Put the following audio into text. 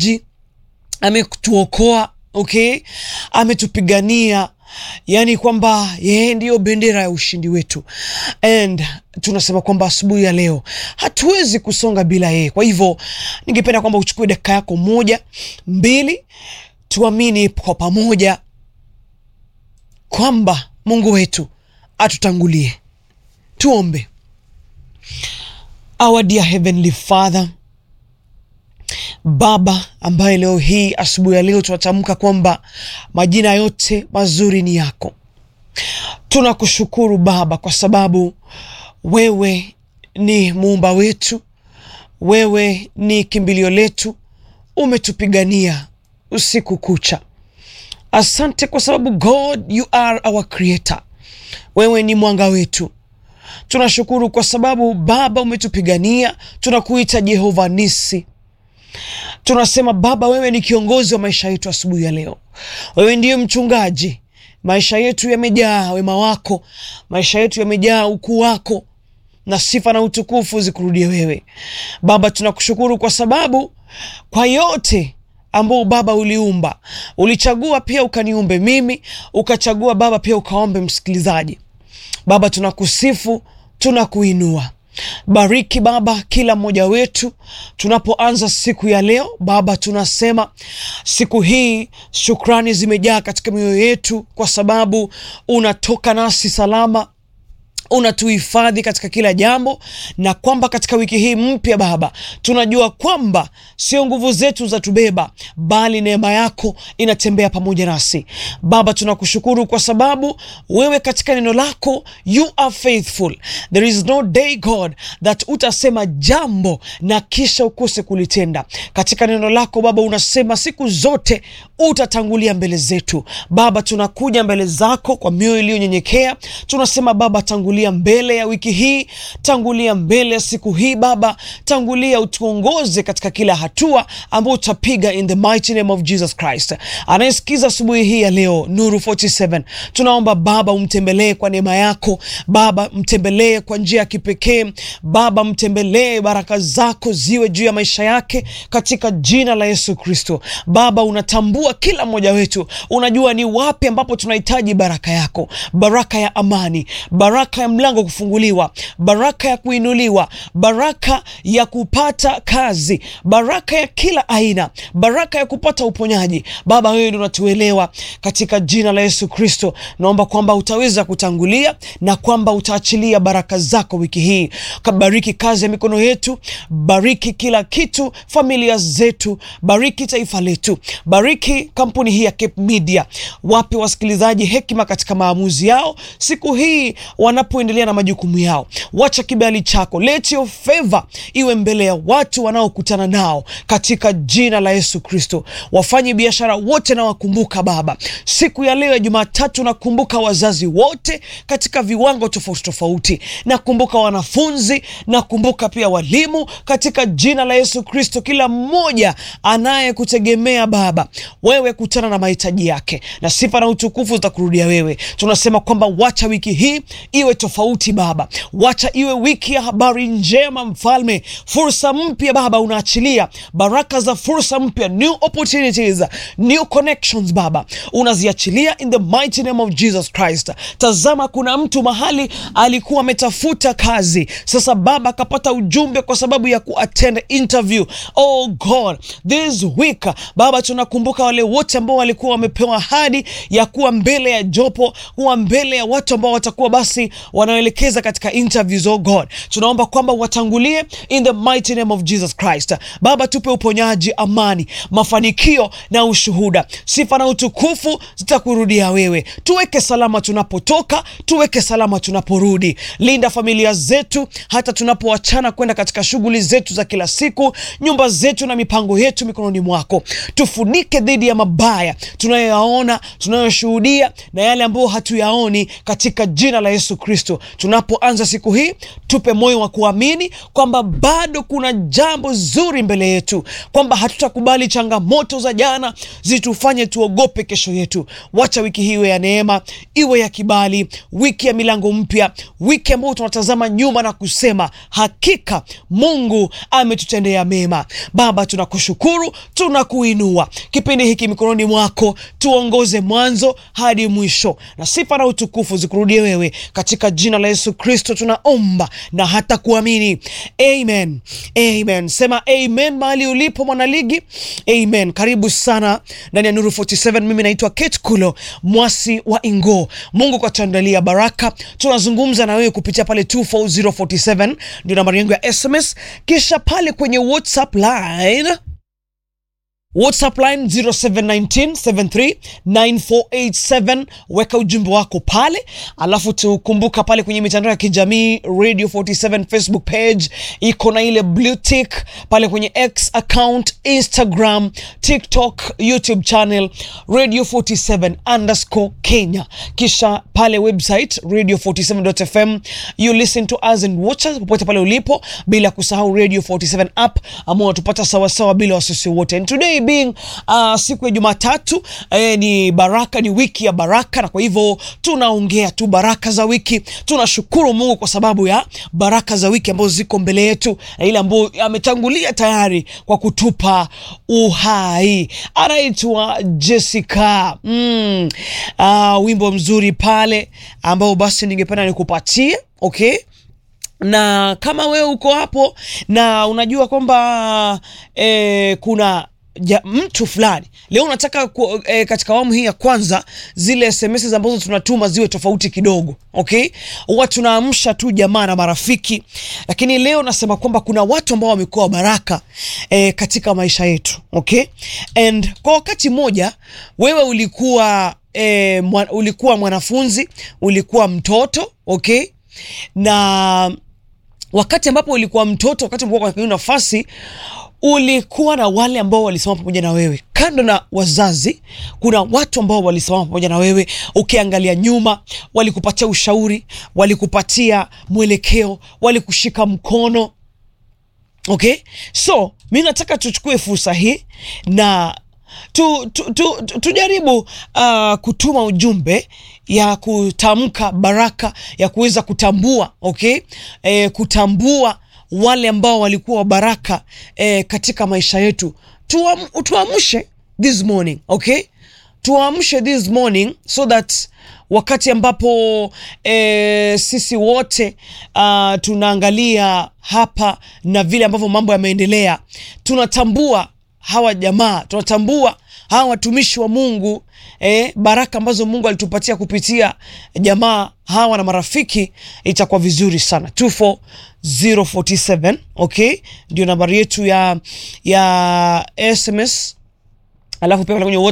maji, ametuokoa okay, ametupigania yaani kwamba yeye ndiyo bendera ya ushindi wetu, and tunasema kwamba asubuhi ya leo hatuwezi kusonga bila yeye. Kwa hivyo ningependa kwamba uchukue dakika yako moja mbili, tuamini kwa pamoja kwamba Mungu wetu atutangulie. Tuombe. Our dear Heavenly Father, Baba ambaye leo hii asubuhi ya leo tunatamka kwamba majina yote mazuri ni yako. Tunakushukuru Baba kwa sababu wewe ni muumba wetu, wewe ni kimbilio letu, umetupigania usiku kucha. Asante kwa sababu God you are our creator, wewe ni mwanga wetu. Tunashukuru kwa sababu Baba umetupigania, tunakuita Jehova Nisi. Tunasema Baba, wewe ni kiongozi wa maisha yetu asubuhi ya leo. Wewe ndiye mchungaji. Maisha yetu yamejaa wema wako, maisha yetu yamejaa ukuu wako, na sifa na utukufu zikurudie wewe Baba. Tunakushukuru kwa sababu kwa yote ambao Baba uliumba, ulichagua pia ukaniumbe mimi, ukachagua Baba pia ukaombe msikilizaji. Baba tunakusifu, tunakuinua Bariki Baba kila mmoja wetu tunapoanza siku ya leo Baba, tunasema siku hii shukrani zimejaa katika mioyo yetu, kwa sababu unatoka nasi salama, unatuhifadhi katika kila jambo, na kwamba katika wiki hii mpya Baba, tunajua kwamba sio nguvu zetu za tubeba, bali neema yako inatembea pamoja nasi Baba. Tunakushukuru kwa sababu wewe katika neno lako you are faithful. There is no day God that utasema jambo na kisha ukose kulitenda. Katika neno lako Baba unasema siku zote utatangulia mbele zetu Baba. Tunakuja mbele zako kwa mioyo iliyonyenyekea, tunasema Baba, tangulia mbele ya wiki hii, tangulia mbele ya siku hii Baba, tangulia utuongoze katika kila hatua ambayo utapiga in the mighty name of Jesus Christ. Anayesikiza asubuhi hii ya leo Nuru 47, tunaomba Baba umtembelee kwa neema yako Baba, mtembelee kwa njia ya kipekee Baba, mtembelee, baraka zako ziwe juu ya maisha yake katika jina la Yesu Kristo. Baba, unatambua kila mmoja wetu, unajua ni wapi ambapo tunahitaji baraka yako, baraka ya amani, baraka ya mlango kufunguliwa, baraka ya kuinuliwa, baraka ya kupata kazi, baraka ya kila aina, baraka ya kupata uponyaji. Baba, wewe ndio unatuelewa. Katika jina la Yesu Kristo naomba kwamba utaweza kutangulia na kwamba utaachilia baraka zako wiki hii. Kabariki kazi ya mikono yetu, bariki kila kitu, familia zetu, bariki taifa letu, bariki kampuni hii ya Cape Media. Wape wasikilizaji hekima katika maamuzi yao siku hii wanapoendelea na majukumu yao. Wacha kibali chako, let your favor iwe mbele ya watu wanaokutana nao katika jina la Yesu Kristo. Wafanye biashara wote na wakumbuka Baba, siku ya leo ya Jumatatu, nakumbuka wazazi wote katika viwango tofauti tofauti, nakumbuka wanafunzi, nakumbuka pia walimu katika jina la Yesu Kristo. Kila mmoja anayekutegemea Baba, wewe kutana na mahitaji yake, na sifa na utukufu zitakurudia wewe. Tunasema kwamba wacha wiki hii iwe tofauti Baba, wacha iwe wiki ya habari njema Mfalme, fursa mpya Baba, unaachilia baraka za fursa mpya, new opportunities, new connections Baba, unaziachilia in the mighty name of Jesus Christ. Tazama, kuna mtu mahali alikuwa ametafuta kazi, sasa Baba akapata ujumbe kwa sababu ya kuattend interview. Oh God, this week Baba, tunakumbuka wale wote ambao walikuwa wamepewa ahadi ya kuwa mbele ya jopo, kuwa mbele ya watu ambao watakuwa basi wanaelekeza katika interviews. Oh God, tunaomba kwamba watangulie in the mighty name of Jesus Christ. Baba, tupe uponyaji, amani, mafanikio na ushuhuda. Sifa na utukufu zitakurudia wewe. Tuweke salama tunapotoka, tuweke salama tunaporudi. Linda familia zetu hata tunapoachana kwenda katika shughuli zetu za kila siku, nyumba zetu na mipango yetu mikononi mwako. Tufunike dhidi ya mabaya tunayoyaona, tunayoshuhudia na yale ambayo hatuyaoni, katika jina la Yesu Kristo. Kristo. Tunapoanza siku hii, tupe moyo wa kuamini kwamba bado kuna jambo zuri mbele yetu, kwamba hatutakubali changamoto za jana zitufanye tuogope kesho yetu. Wacha wiki hii iwe ya neema, iwe ya kibali, wiki ya milango mpya, wiki ambayo tunatazama nyuma na kusema hakika Mungu ametutendea mema. Baba, tunakushukuru, tunakuinua. Kipindi hiki mikononi mwako, tuongoze mwanzo hadi mwisho, na sifa na utukufu zikurudie wewe, katika jina la Yesu Kristo tunaomba na hata kuamini, amen, amen. Sema amen mahali ulipo mwanaligi, amen. Karibu sana ndani ya Nuru 47. Mimi naitwa Kate Kulo mwasi wa Ingo. Mungu katuandalia baraka, tunazungumza na wewe kupitia pale 24047 ndio nambari yangu ya SMS, kisha pale kwenye WhatsApp line WhatsApp line 0719739487 weka ujumbe wako pale, alafu tukumbuka pale kwenye mitandao ya kijamii Radio 47 Facebook page iko na ile blue tick pale kwenye X account, Instagram, TikTok, YouTube channel Radio 47 underscore Kenya, kisha pale website radio47.fm. You listen to us and watch us popote pale ulipo, bila kusahau Radio 47 app ambao unatupata sawasawa bila wasiwasi wote. And today being uh, siku ya Jumatatu eh, ni baraka, ni wiki ya baraka, na kwa hivyo tunaongea tu baraka za wiki. Tunashukuru Mungu kwa sababu ya baraka za wiki ambazo ziko mbele yetu na ile ambayo ametangulia tayari kwa kutupa uhai. Anaitwa Jessica mm. Uh, wimbo mzuri pale ambao basi ningependa nikupatie okay na kama wewe uko hapo na unajua kwamba eh, kuna ja, mtu fulani leo unataka ku, eh, katika awamu hii ya kwanza zile SMS ambazo tunatuma ziwe tofauti kidogo, okay? Huwa tunaamsha tu jamaa na marafiki, lakini leo nasema kwamba kuna watu ambao wamekuwa baraka eh, katika maisha yetu, okay? And kwa wakati mmoja wewe ulikuwa eh, mwa, ulikuwa mwanafunzi, ulikuwa mtoto, okay? na wakati ambapo ulikuwa mtoto, wakati ambapo kwa nafasi ulikuwa na wale ambao walisimama pamoja na wewe. Kando na wazazi, kuna watu ambao walisimama pamoja na wewe. Ukiangalia nyuma, walikupatia ushauri, walikupatia mwelekeo, walikushika mkono. Okay, so mi nataka tuchukue fursa hii na tu, tu, tu, tu, tujaribu uh, kutuma ujumbe ya kutamka baraka ya kuweza kutambua okay, e, kutambua wale ambao walikuwa baraka e, katika maisha yetu. Tuam, tuamshe this morning okay, tuamshe this morning so that wakati ambapo e, sisi wote uh, tunaangalia hapa na vile ambavyo mambo yameendelea, tunatambua hawa jamaa tunatambua hawa watumishi wa Mungu eh, baraka ambazo Mungu alitupatia kupitia jamaa hawa na marafiki, itakuwa vizuri sana. 24047 okay, ndio nambari yetu ya ya SMS, alafu pia kwenye